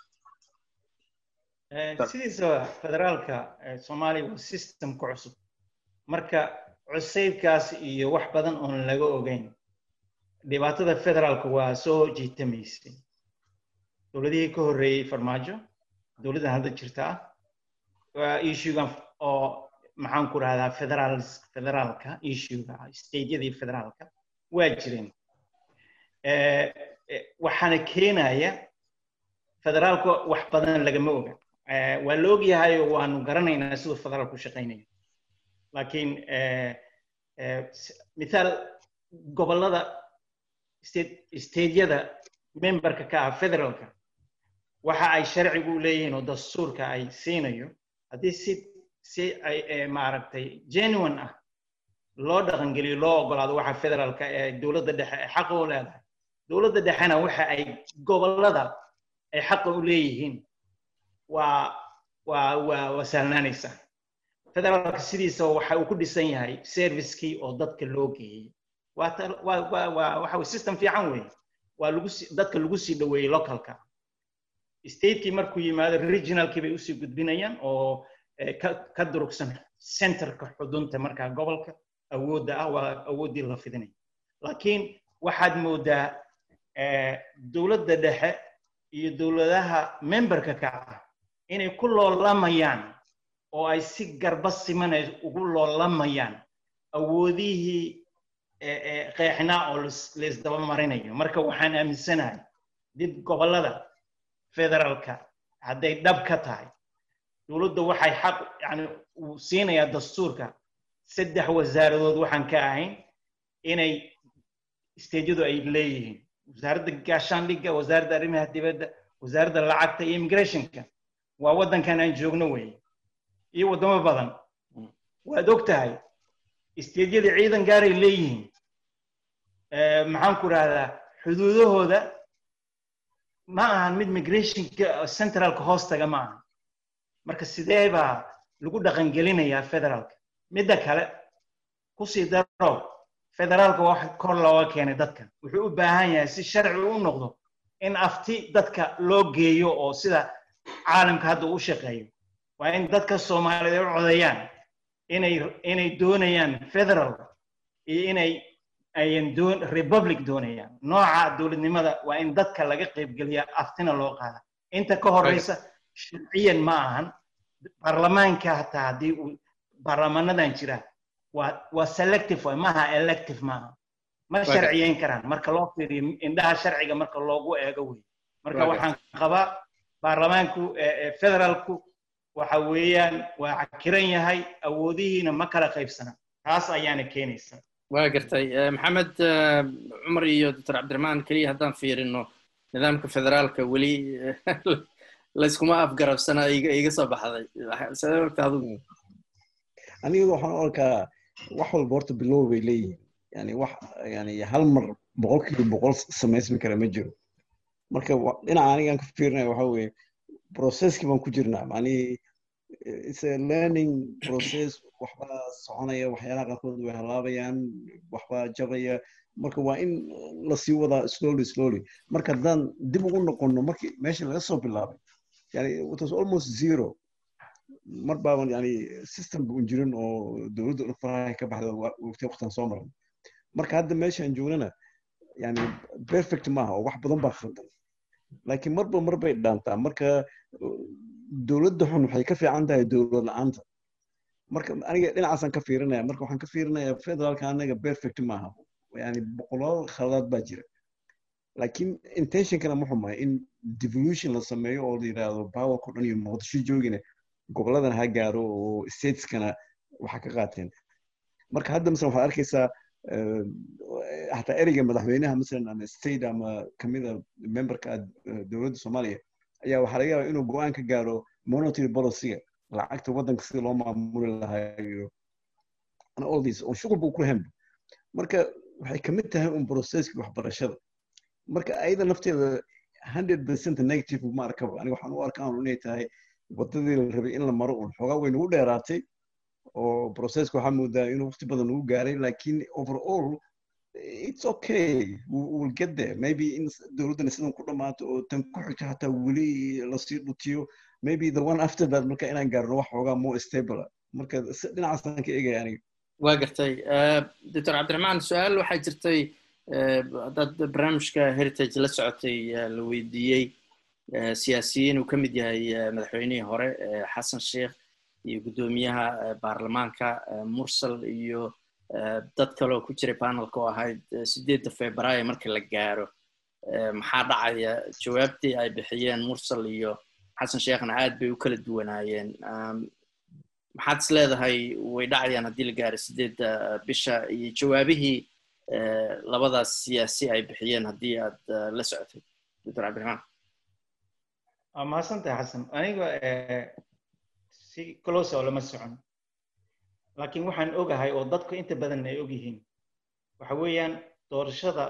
sidiisaba federaalka soomaaliya waa systemka cusub marka cusaybkaas iyo wax badan oon laga ogeyn dhibaatada federaalka waa soo jiitamaysay dowladihii ka horreeyey farmaajo dowladdan hadda jirta ah waa issuegan oo maxaan ku rahdaa federaal federaalka issuega stateyadii federaalka waa jireen waxaana keenaya federaalka wax badan lagama oga waa la ogyahay oo waanu garanaynaa siduu federaalku shaqaynayo laakiin mithaal gobollada stateyada memberka ka ah federaalka waxa ay sharcigu leeyihiin oo dastuurka ay siinayo haddii si si ay maaragtay genuine ah loo dhaqangeliyo loo ogolaado waxa federaalka ee dowladda dhexe ay xaqa u leedahay dowladda dhexena waxa ay gobollada ay xaqa u leeyihiin waa waa waa waa sahlanaanaysaa federaalka sidiisa waxa uu ku dhisan yahay servicekii oo dadka loo geeyey waa waa waa waa waxa way system fiican weeye waa lagu si dadka lagu sii dhoweeyey localka statekii markuu yimaado regionalkii bay usii gudbinayaan oo ka ka durugsan centerka xudunta markaa gobolka awoodda ah waa awooddii la fidinaya laakiin waxaad moodaa dowladda dhexe iyo dowladaha memberka ka ah inay ku loolamayaan oo ay si garba simanay ugu loolamayaan awoodihii qeexnaa oo laisdaba marinayo marka waxaan aaminsanahay dib gobollada federaalka hadday dhab ka tahay dowladda waxay xaq yani uu siinayaa dastuurka saddex wasaaradood waxaan ka ahayn inay stejyadu ay leeyihiin wasaaradda gaashaandhigga wasaaradda arrimaha dibadda wasaaradda lacagta iyo immigrationka waa waddankan aan joogno weeye iyo waddamo badan waad og tahay stejyada ciidan gaaray leeyihiin maxaan ku rahdaa xuduudahooda ma ahan mid migrationka centralka hoostaga ma ahan marka sidee baa lagu dhaqangelinayaa federaalka midda kale kusii daro federaalka wax kor looga keenay dadka wuxuu u baahan yahay si sharci u noqdo in afti dadka loo geeyo oo sida caalamka hadda u shaqeeyo waa in dadka soomaaliyeed u codeeyaan inay inay doonayaan federal iyo inay ayan doon republic doonayaan nooca dowladnimada waa in dadka laga qaybgeliya aftina loo qaada inta ka horeysa sharciyan ma ahan baarlamaanka hataa haddii uu baarlamaanadan jira waa waa selective way maaha elective maaha ma sharciyeyn karaan marka loo fiiriyo indhaha sharciga marka loogu eego wey marka waxaan qabaa baarlamaanku federaalku waxa weeyaan waa cakiran yahay awoodihiina ma kala qaybsana taas ayaana keenaysa waa gartay maxamed cumar iyo doctor cabdiraxmaan keliya haddaan fiirino nidaamka federaalka weli layskuma afgarabsana iga soo baxday sidee ogta adugu aniga waxaan u arkaa wax walba horta bilow bay leeyihiin yani wax yani hal mar boqolkiiba boqol samaysmi kara ma jiro marka dhinaca anigaan ka fiirinaya waxa weeye processkii baan ku jirnaa macnihii it's a learning process waxbaa soconaya waxyaalaha qaarkood way halaabayaan waxbaa jabaya marka waa in lasii wadaa slowly slowly marka haddaan dib ugu noqono markii meesha laga soo bilaabay yani it was almost zero mar baaban yani system bun jirin oo dowladda dhan faraha ka baxda waqti waqtan soo maran marka hadda meeshaan joognana yani perfect maaha oo wax badan baa khaldan laakiin marba mar bay dhaantaa marka dowladda xun waxay ka fiican tahay dowlad la-aanta marka aniga dhinacaasaan ka fiirinaya marka waxaan ka fiirinaya federaalka anaga perfect maaha yani boqolaal khaladaad baa jira laakiin intentionkana ma xumahay in devolution la sameeyo oo la yidhaahdo powerko dhan iyo muqdisho joogina goboladan ha gaaro oo stateskana waxa ka qaateen marka hadda masalan waxaad arkaysaa hataa ereyga madaxweynaha masalan ama state ama kamida memberka dowladda soomaaliya ayaa waxaa laga yaabaa inuu go-aan ka gaaro monetary policyga lacagta waddanka sida loo maamuli lahaa iyo all this oo shughul buu ku lahaynba marka waxay kamid tahay un processkii waxbarashada marka ayada nafteeda hundred percent negative ma arkaba aniga waxaan u arkaa inay tahay wadadii la rabay in la maro un xoogaa way nagu dheeraatay oo processka waxaa moodaa inuu waqti badan nagu gaaray lakin overall it's okay we will get there maybe in dowladdana sidan ku dhammaato oo tan ku xigta hataa weli lasii dhutiyo maybe the one after that marka inaan gaarno wax xoogaa more stable marka dhinacaasaan ka egaya aniga waa gartay doctor cabdiraxmaan su-aal waxaa jirtay haddaad barnaamijka heritage la socotay la weydiiyey siyaasiyiin uu ka mid yahay madaxweynihii hore xasan sheikh iyo guddoomiyaha baarlamaanka mursal iyo dad kale oo ku jiray panelka oo ahayd sideedda februaayo marka la gaaro maxaa dhacaya jawaabtii ay bixiyeen mursal iyo xasan sheekhna aad bay u kala duwanaayeen maxaad is leedahay way dhacayaan haddii la gaaro sideedda bisha iyo jawaabihii labadaas siyaasi ay bixiyeen haddii aad la socotay doctor cabdiraxmaan waa mahadsantahay xasan aniga si close oo lama socon laakiin waxaan ogahay oo dadku inta badan ay og yihiin waxa weeyaan doorashada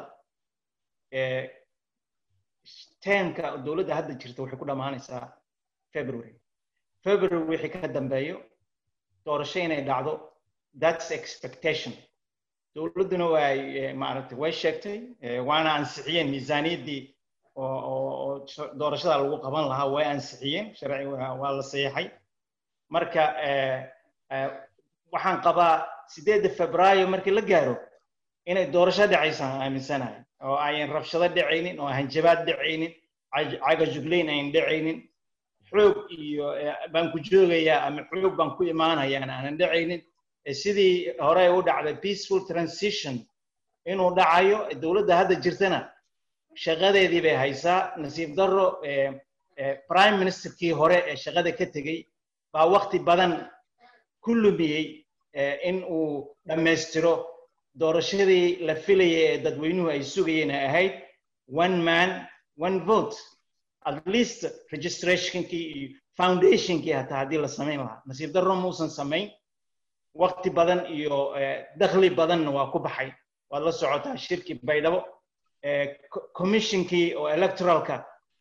termka dowladda hadda jirta waxay ku dhammaanaysaa february february wixii ka dambeeyo doorasho inay dhacdo that's expectation dowladduna way maaragtay way sheegtay waana ansixiyeen miisaaniyaddii oo doorashada lagu qaban lahaa way ansixiyeen sharci waa la saxiixay marka waxaan qabaa sideedda febraayo markii la gaaro inay doorasho dhacaysaan aaminsanahay oo ayan rabshado dhacaynin oo hanjabaad dhacaynin cagajuglayn ayan dhacaynin xoog iyo baan ku joogayaa ama xoog baan ku imaanayaan aanan dhacaynin sidii hore u dhacday peaceful transition inuu dhacayo dowladda hadda jirtana shaqadeedii bay haysaa nasiib darro prime ministerkii hore ee shaqada ka tegey baa wakti badan ku lumiyey in uu dhammaystiro doorashadii la filayay ee dadweynuhu ay sugayeen ay ahayd one man one vote at least registrationkii iyo foundationkii hataa haddii la samayn lahaa nasiib darro muusan samayn wakti badan iyo dakhli badanna waa ku baxay waad la socotaa shirkii baydhabo commissionkii oo electoralka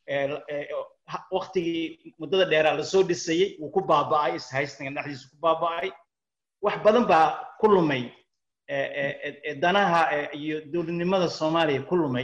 waktigii muddada dheeraa lasoo dhisayey wuu ku baaba'ay ishaystiga dhexdiisa ku baaba'ay wax badan baa ku lumay danaha iyo dowladnimada soomaaliya ku lumay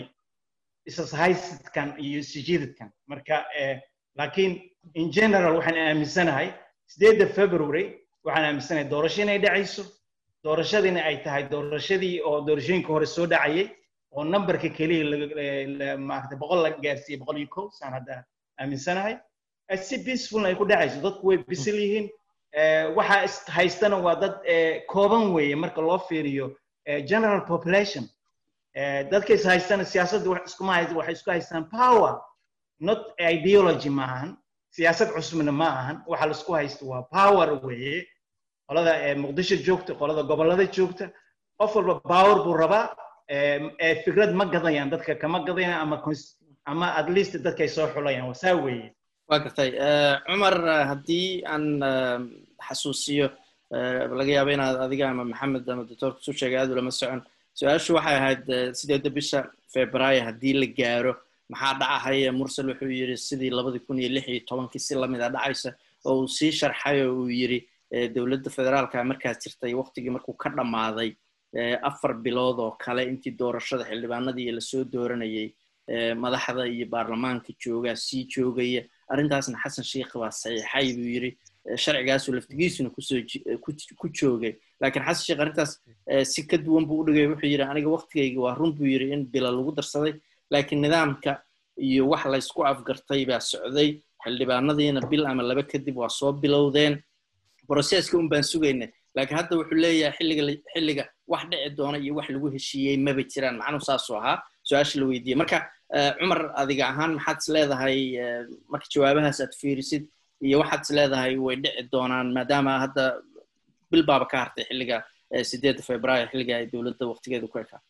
ishaysidkan iyo sijidadkan marka laakiin in general waxaan aaminsanahay sideedda february waxaan aaminsanahay doorasho inay dhacayso doorashadiina ay tahay doorashadii oo doorashooyinka hore soo dhacayay oo numberka keliya maarata boqol la gaarsiiyey boqol iyo kow saan hadda aaminsanahay si peacefulna ay ku dhacayso dadku way bisil yihiin waxa haystana waa dad kooban weeye marka loo fiiriyo general population dadka is haystana siyaasadda wax iskuma haysta waxay isku haystaan power not ideology ma ahan siyaasad cusubna ma ahan waxa laisku haysto waa power weeye qolada muqdisho joogta qolada gobollada joogta qof walba power buu rabaa fikrad ma gadayaan dadka kama gadayaan ama ama at least dadkay soo xulayaan waa saa weeye waa gartay cumar haddii aan xasuusiyo laga yaabo inaad adiga ama maxamed ama doctorka su sheegay aad ulama socon su-aashu waxay ahayd sideedda bisha februaayo haddii la gaaro maxaa dhacahaya mursal wuxuu yidhi sidii labadii kun iyo lix iyo tobankii si lamid a dhacaysa oo uu sii sharxay oo uu yidhi dowladda federaalka markaas jirtay waktigii markuu ka dhammaaday afar bilood oo kale intii doorashada xildhibaanadii lasoo dooranayay madaxda iyo baarlamaanka joogaa sii joogaya arrintaasna xasan sheikh baa saxiixay buu yidhi sharcigaasuu laftigiisuna kusoo ku joogay laakiin xasan sheikh arrintaas si ka duwan buu u dhigay wuxuu yidhi aniga waktigayga waa run buu yidhi in bila lagu darsaday laakiin nidaamka iyo wax laysku afgartay baa socday xildhibaanadiina bil ama laba kadib waa soo bilowdeen broseska un baan sugaynay laakiin hadda wuxuu leeyahay xilliga xilliga wax dhici doona iyo wax lagu heshiiyey maba jiraan macnuhu saasuu ahaa su-aasha la weydiiyey marka cumar adiga ahaan maxaad is leedahay marka jawaabahaas aad fiirisid iyo waxaad is leedahay way dhici doonaan maadaama hadda bil baaba ka hartay xilliga sideedda februaayo xilliga ay dowladda waqtigeeda ku ekaa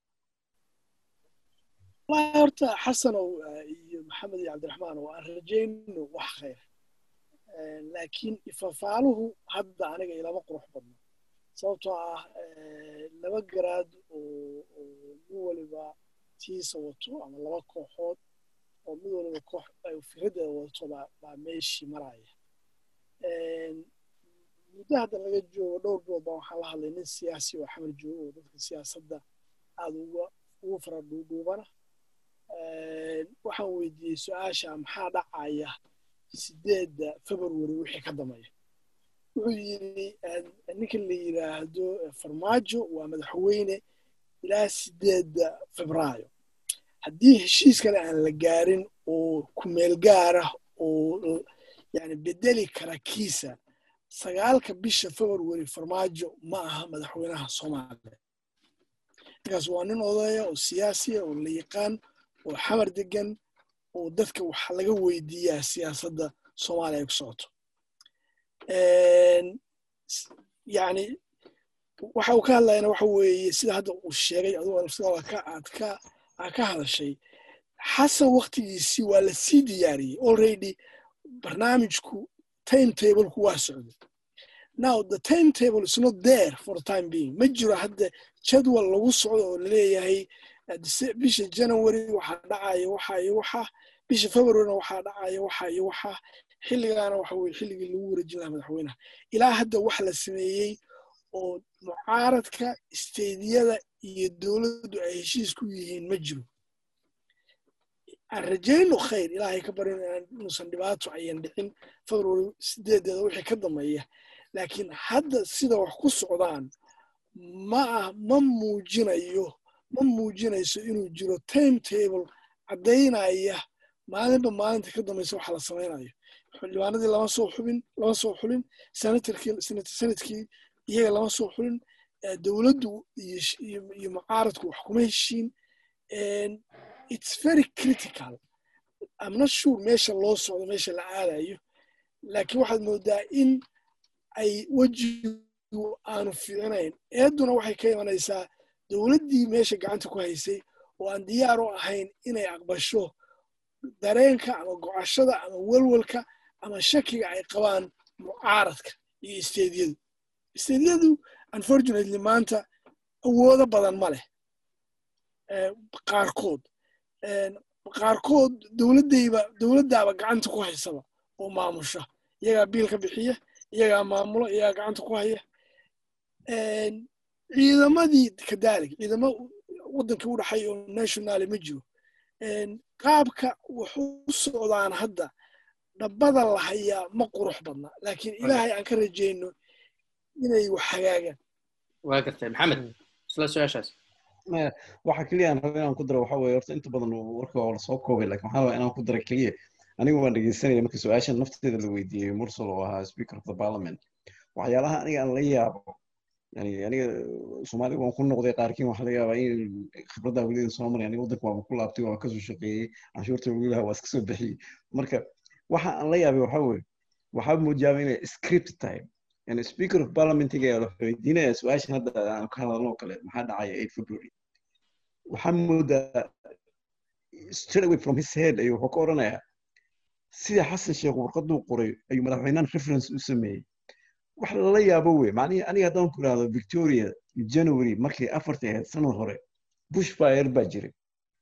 wallahi horta xasanow iyo maxamed iyo cabdiraxmaan oo aan rajayno wax khayr laakiin ifafaaluhu hadda aniga ilama qurux badno sababtoo ah laba garaad oo mid waliba tiisa wato ama laba kooxood oo mid waliba koox fikradeeda wadato baa meeshii maraya muddo hadda laga joogo dhowr bilood baa waxaan la hadlay nin siyaasi oo xamar joogo oo dadka siyaasadda aada uga ugu fara dhuudhuubana waxaan weydiiyey su-aasha maxaa dhacaya sideedda february wixii ka dambeeya wuxuu yidhi ninka la yidhaahdo farmaajo waa madaxweyne ilaa sideedda febraayo haddii heshiis kale aan la gaarin oo kumeel gaara oo yani bedeli kara kiisa sagaalka bisha february farmaajo ma aha madaxweynaha soomaaliya ninkaas waa nin odaya oo siyaasiya oo la yaqaan oo xamar degan oo dadka waxa laga weydiiyaa siyaasadda soomaaliya ay ku socoto yani waxa uu ka hadlayana waxa weeye sida hadda uu sheegay adigoo nafsada aad ka aad ka hadashay xasan waktigiisii waa la sii diyaariyey already barnaamijku timetableku waa socday now the timetable is not there for the time being ma jiro hadda jadwal lagu socdo oo laleeyahay bisha january waxaa dhacaya waxa iyo waxa bisha februaryna waxaa dhacaya waxa iyo waxa xilligaana waxa weye xilligii lagu wareejin lahaa madaxweynaha ilaa hadda wax la sameeyey oo mucaaradka isteediyada iyo dowladdu ay heshiis ku yihiin ma jiro aan rajayno khayr ilaahay ka barin inuusan dhibaato ayan dhicin february sideedeeda wixii ka dambeeya laakiin hadda sida wax ku socdaan ma ah ma muujinayo ma muujinayso inuu jiro timetable caddaynaya maalinba maalinta ka dambaysa waxa la samaynayo xildhibaanadii lama soo xubin lama soo xulin senatarkii senadkii iyaga lama soo xulin dowladdu iyo mucaaradku wax kuma heshiin it's very critical I'm not sure meesha loo socdo meesha la aadayo laakiin waxaad moodaa in ay wejigu aanu fiicinayn eeduna waxay ka imanaysaa dowladdii meesha gacanta ku haysay oo aan diyaar u ahayn inay aqbasho dareenka ama gocashada ama welwelka ama shakiga ay qabaan mucaaradka iyo isteediyadu isteediyadu unfortunately maanta awoodo badan ma leh qaarkood qaarkood dowladdayba dowladdaaba gacanta ku haysaba oo maamusha iyagaa biil ka bixiya iyagaa maamulo iyagaa gacanta ku haya ciidamadii kadaalik ciidamo waddanka u dhaxay oo nationaly ma jiro qaabka wuxuu u socdaan hadda dhabbada la hayaa ma qurux badna laakiin ilaahay aan ka rajayno inay wax hagaagaan waa gartay maxamed isla su-aashaas waxa keliya aan raba inaan ku daro waxa weeye horta inta badan warka waa lasoo koobay laakiin waxaan rabaa inaan ku daro keliya aniga waan dhegeysanaya marka su-aashan nafteeda la weydiiyey mursal oo ahaa speaker of the parliament waxyaalaha aniga aan la yaabo yani aniga soomaaliga waan ku noqday qaarkiin waxaa laga yaabaa in khibradda welidan soo maray aniga waddanka waaba ku laabtay waa kasoo shaqeeyey canshuurta welilaha waa iska soo bixiyey marka waxa aan la yaabay waxa weeye waxaa moojaaba inay script tahay yani speaker of parliamentiga ayaa la weydiinaya su-aashan hadda aan ka hadalno kale maxaa dhacaya eight february waxaa moodaa straight away from his head ayuu wuxuu ka odhanayaa sida xasan sheekh warqaduu qoray ayuu madaxweynahan reference u sameeyey wax lala yaabo wey macnihii aniga haddaan ku idhahdo victoria january markii afartii ahayd sanad hore bush fire baa jiray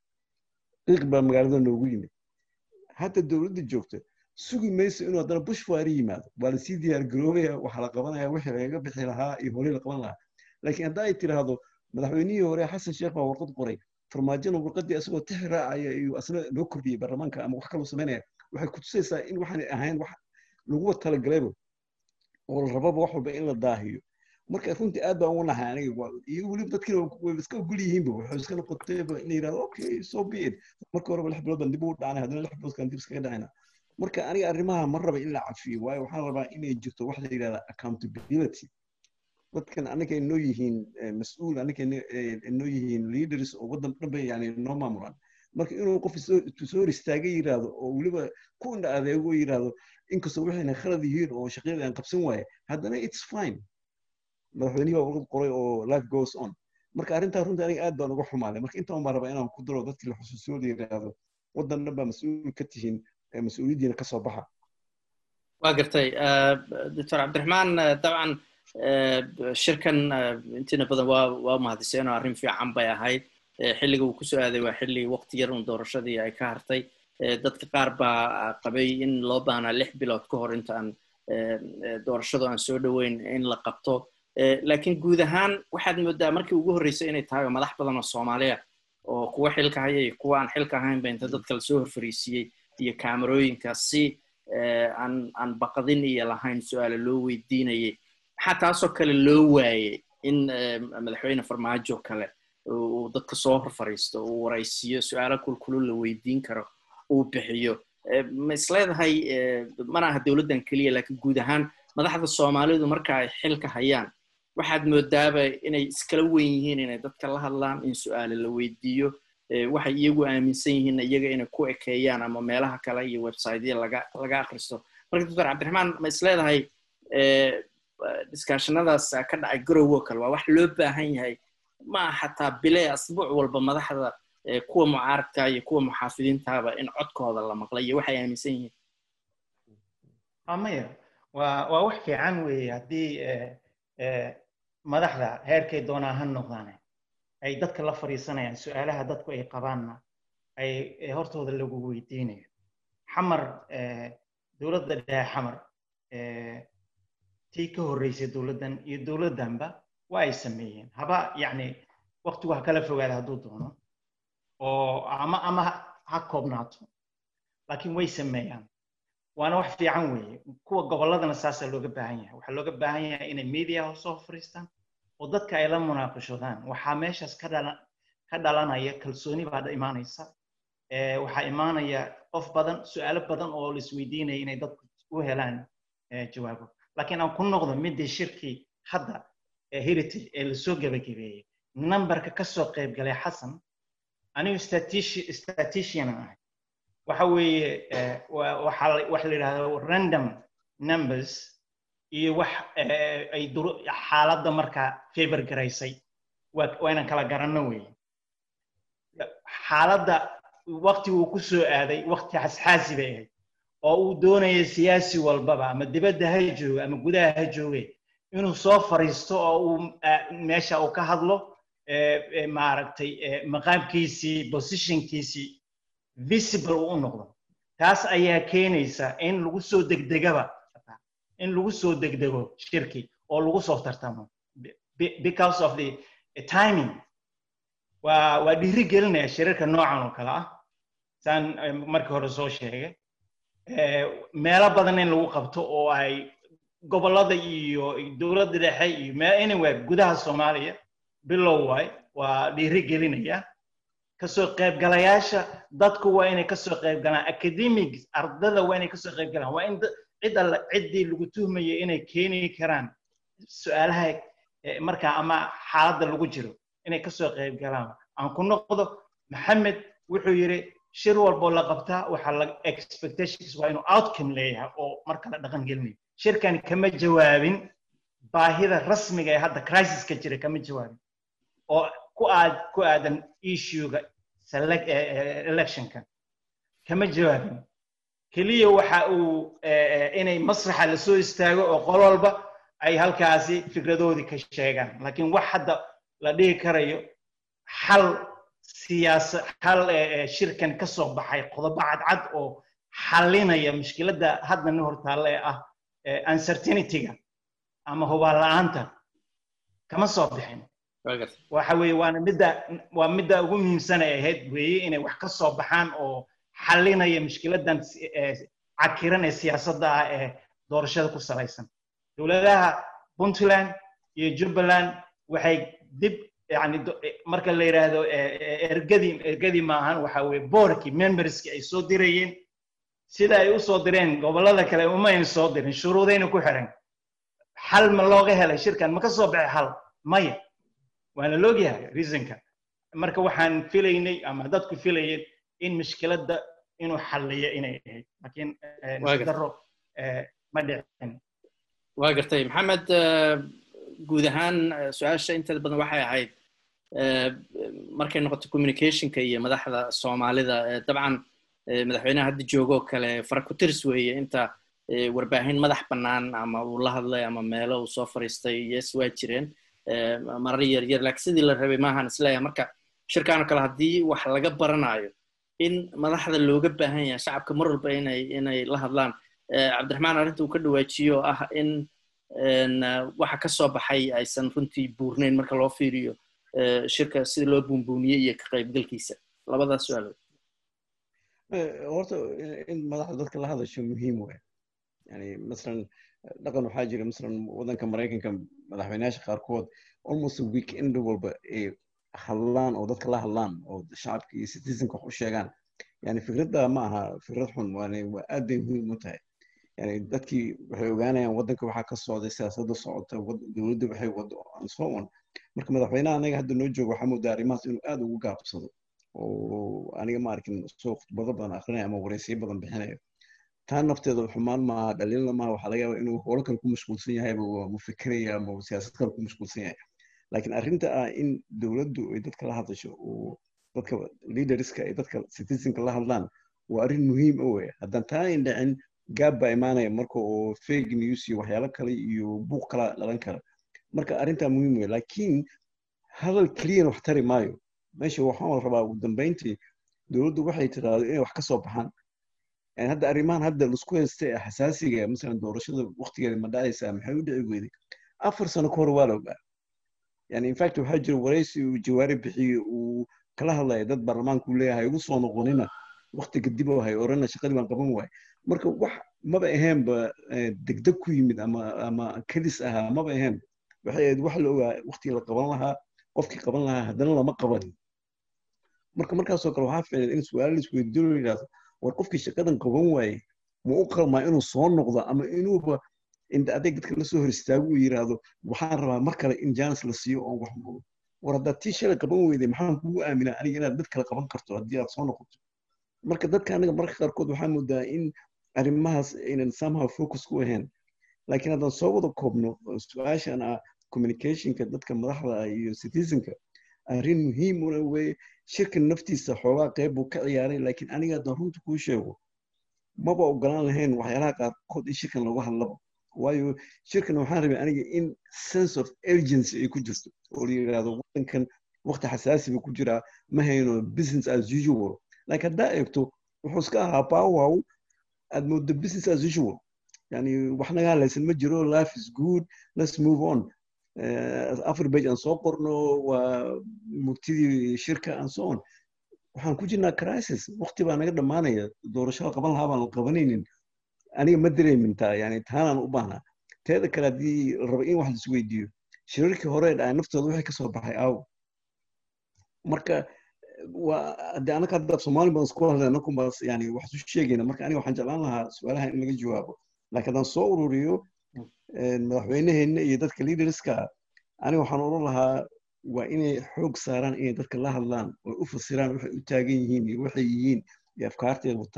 qiiq baa magaalada noogu yimid hadda dowladda joogta sugi mayso inuu haddana bush fire yimaado waa lasii diyaar garoobaya waxaa la qabanaya wixii lagaga bixi lahaa iyo hore la qaban lahaa laakiin hadda ay tidhaahdo madaxweynihii hore xasan sheekh baa warqad qoray farmaajona warqadii asagoo tixi raacaya iyo asna loo kordhiyey baarlamaanka ama wax kaloo samaynaya waxay kutusaysaa in waxaanay ahayn wax laguba talagalayba oo la rababa wax walba in la daahiyo marka runtii aad baan ugu nahay aniga iyo weliba dadkina way iska ogol yihiinba waxay iska noqotayba in yidhahdo okay so be it marka horeba lix bilood baan dib ugu dhacnay haddana lix bilood kaan dib iskaga dhacayna marka aniga arrimaha ma raba in la cafiyo waayo waxaan rabaa inay jirto wax la yidhahda accountability dadkan anaga inoo yihiin mas-uul anaga inoo yihiin leaders oo waddan dhanba yani noo maamulaan marka inuu qof soo hor istaaga yidhaahdo oo weliba ku indha adeego yidhaahdo inkastoo waxayna khalad yihiin oo shaqyada aan qabsan waaye haddana it's fine madaxweynihii baa warqad qoray oo life goes on marka arrintaa runtii aniga aad baan uga xumaaday marka intaan baan rabaa inaan ku daro dadkii la xusuusooda yidhaahdo waddan dhan baa mas-uul ka tihiin mas-uuliyaddiina ka soo baxa waa gartay doctor cabdiraxmaan dabcan shirkan intiina badan waa waa mahadiseen oo arrin fiican bay ahayd xilliga uu kusoo aaday waa xilli waqti yar un doorashadii ay ka hartay dadka qaar baa qabay in loo baahnaa lix bilood ka hor intaan doorashadu aan soo dhoweyn in la qabto laakiin guud ahaan waxaad moodaa markii ugu horreysay inay tahay madax badan oo soomaaliya oo kuwa xilka haya iyo kuwa aan xilka ahaynba inta dadka lasoo horfariisiiyey iyo kaamarooyinka si aan aan baqdin iyo lahayn su-aale loo weydiinayay maxaa taasoo kale loo waayey in madaxweyne farmaajo kale uu dadka soo hor fariisto uu waraysiiyo su-aalo kulkulul la weydiin karo uu bixiyo ma isleedahay mana aha dowladdan keliya laakiin guud ahaan madaxda soomaalidu marka ay xilka hayaan waxaad moodaaba inay iskala weyn yihiin inay dadka la hadlaan in su-aale la weydiiyo waxay iyagu aaminsan yihiin iyaga inay ku ekeeyaan ama meelaha kale iyo websitya laga laga akristo marka doctor cabdiraxmaan ma isleedahay diskaashanadaas ka dhacay garowo kale waa wax loo baahan yahay ma xataa bile asbuuc walba madaxda kuwa mucaaradka iyo kuwa muxaafidiintaaba in codkooda la maqlay iyo waxay aaminsan yihiin maya waa waa wax fiican weeye haddii madaxda heerkay doonaa ha noqdaane ay dadka la fadhiisanayaan su-aalaha dadku ay qabaanna ay hortooda lagu weydiinayo xamar dowladda dhexe xamar tii ka horreysay dowladdan iyo dowladdanba waa ay sameeyeen haba yacni waqtigu ha kala fogaada hadduu doono oo ama ama ha koobnaato laakiin way sameeyaan waana wax fiican weeye kuwa gobolladana saasaa looga baahan yahay waxaa looga baahan yahay inay media soo fariistaan oo dadka ay la munaaqashodaan waxaa meeshaas ka dhalan ka dhalanaya kalsooni baa imaanaysa waxaa imaanaya qof badan su-aalo badan oo la isweydiinaya inay dadku u helaan jawaabo laakiin aan ku noqdo midii shirkii hadda heritage ee lasoo gebagabeeyey numberka kasoo qayb galay xasan anigu statistician ahay waxa weeye wax la yidhahdo random numbers iyo wax ay xaaladda markaa favor garaysay waa inaan kala garanno weeye xaaladda wakti uu ku soo aaday wakti xasxaasi bay ahayd oo uu doonaya siyaasi walbaba ama dibadda ha jooga ama gudaha ha jooge inuu soo fariisto oo uu meesha uu ka hadlo maaragtay maqaamkiisii positionkiisii visible uu u noqdo taas ayaa keenaysa in lagu soo degdegaba in lagu soo degdego shirki oo lagu soo tartamo because of the timing waa waa dhiiri gelinaya shirarka noocan oo kale ah saan markii hore soo sheegay meelo badan in lagu qabto oo ay gobollada iyo dowladda dhexe iyo anyway gudaha soomaaliya bilow waay waa dhiiri gelinaya kasoo qaybgalayaasha dadku waa inay kasoo qayb galaan academics ardada waa inay kasoo qayb galaan waa in cid alla ciddii lagu tuhmayay inay keeni karaan su-aalaha markaa ama xaaladda lagu jiro inay kasoo qayb galaan aan ku noqdo maxamed wuxuu yidhi shir walboo la qabtaa waxaa la expectations waa inuu outcome leeyahay oo marka la dhaqan gelinayo shirkan kama jawaabin baahida rasmiga ee hadda crisiska jira kama jawaabin oo ku aad ku aadan issuega electionka kama jawaabin keliya waxa uu inay masraxa lasoo istaago oo qol walba ay halkaasi fikradoodii ka sheegaan laakiin wax hadda la dhihi karayo xal siyaasa xal shirkan ka soo baxay qodobo cadcad oo xalinaya mushkiladda hadda ni hortaalle ee ah uncertainityga ama hubaal la'aanta kama soo bixin waxa weeye waana midda waa midda ugu muhiimsan ay ahayd weeye inay wax ka soo baxaan oo xalinaya mushkiladdan cakiran ee siyaasadda ah ee doorashada ku salaysan dowladaha puntland iyo jubbaland waxay dib yani marka la yidhaahdo ergadii ergadii maahan waxa weye boorkii memberskii ay soo dirayeen sida ay u soo direen gobollada kale uma ayna soo dirin shuruudayna ku xiran xal ma looga helay shirkan ma ka soo baxay xal maya waana loogyahay reasonka marka waxaan filaynay ama dadku filayeen in mushkiladda inuu xalliyo inay ahayd laakiin daro ma dhicin waa gartay maxamed guud ahaan su-aasha inteeda badan waxay ahayd markay noqoto communicationka iyo madaxda soomaalida dabcan madaxweynaha hadda joogoo kale faraku-tirs weeye inta warbaahin madax bannaan ama uu la hadlay ama meelo uu soo fariistay yes waa jireen marar yar yar laakiin sidii la rabay maahan isleeyahay marka shirkaan oo kale haddii wax laga baranayo in madaxda looga baahan yahay shacabka mar walba inay inay la hadlaan cabdiraxmaan arrinta uu ka dhawaajiyo ah in waxa ka soo baxay aysan runtii buurnayn marka loo fiiriyo shirka sida loo buunbuuniyey iyo ka qaybgalkiisa labadaas su-aalood horta in madaxda dadka la hadasho muhiim waay yani masalan dhaqan waxaa jira masalan waddanka maraykanka madaxweynayaasha qaarkood almost weekend walba ay hadlaan oo dadka la hadlaan oo shacabka iyo citizenka wax u sheegaan yani fikradda ma aha fikrad xun waane waa aad bay muhiim u tahay yani dadkii waxay ogaanayaan waddanka waxaa ka socday siyaasadda socota dowladda waxay wado and so on marka madaxweynaha anaga hadda noo jooga waxaa moodaa arrimahaas inuu aad ugu gaabsado oo aniga ma arkin soo khudbado badan akrinaya ama wareysiyo badan bixinayo taa nafteeda xumaan maaha dhaliilna maaha waxaa laga yaabaa inuu howlo kale ku mashquulsan yahayba waa mufikiraya ama siyaasad kale ku mashquulsan yahay laakiin arrinta ah in dowladdu ay dadka la hadasho oo dadka leaderska ay dadka citizenka la hadlaan waa arrin muhiim o wey haddaan taa ayn dhicin gaab baa imaanaya marka oo fake news iyo waxyaalo kale iyo buuq kala dhalan kara marka arrintaa muhiim wey laakiin hadal keliyana wax tari maayo meesha waxaan la rabaa ugu dambeyntii dowladdu waxay tiraahdo inay wax ka soo baxaan yani hadda arrimahan hadda laisku haysta ee xasaasiga masalan doorashada waqtigeeda ma dhacaysaa maxay u dhici weyday afar sano ka hor waa la ogaa yani infact waxaa jira waraysi uu jawaari bixiye uu kala hadlaya dad baarlamaanku leeyahay ugu soo noqonina waqti kadib oo hay orana shaqadii baan qaban waay marka wax maba ahaynba degdeg ku yimid ama ama kadis ahaa maba ahayn waxay ahayd wax la ogaa waqtigii la qaban lahaa qofkii qaban lahaa haddana lama qabanin marka markaasoo kale waxaa ficlan in su-aalo la isweydiino la yidhahdo war qofkii shaqadan qaban waaye ma u qalmaa inuu soo noqdo ama inuuba inta adeeg dadka lasoo hor istaago uu yidhaahdo waxaan rabaa mar kale in jaanis la siiyo oo wax war haddaad tii shalay qaban weyday maxaan kugu aaminaa aniga inaad dad kale qaban karto haddii aad soo noqoto marka dadka anaga mararka qaarkood waxaa moodaa in arrimahaas aynan somehow focus ku ahayn laakiin haddaan soo wada koobno su-aashan ah communicationka dadka madaxda iyo citizenka arrin muhiim una weye shirkan naftiisa xoogaa qeyb buu ka ciyaaray laakiin aniga haddaan runta kuu sheego maba ogolaan lahayn waxyaalaha qaarkood in shirkan lagu hadlaba waayo shirkan waxaan rabay aniga in sense of urgency ay ku jirto oo la yidhaahdo waddankan waqti xasaasi buu ku jiraa ma hayno business as usual laakiin haddaa eegto wuxuu iska ahaa powow aad moodo business as usual yani wax naga hadlaysan ma jiro life is good let's move on afar bage aan soo qorno waa murtidii shirka and so on waxaan ku jirnaa crisis waqti baa naga dhammaanaya doorashada qaban lahaa baan la qabanaynin aniga ma dareemintaa yani taanaan u baahnaa teeda kale haddii la rabo in wax lais weydiiyo shirarkii hore dhaca naftooda waxay kasoo baxay aaw marka waa haddii anaka hadda soomaali badan isku hadleen annakunbaas yani wax isu sheegayna marka aniga waxaan jeclaan lahaa su-aalaha in laga jawaabo laakiin haddaan soo ururiyo madaxweyneheenna iyo dadka leaderska aniga waxaan oran lahaa waa inay xoog saaraan inay dadka la hadlaan oo u fasiraan waxay u taagan yihiin iyo waxay yihiin iyo afkaarteeda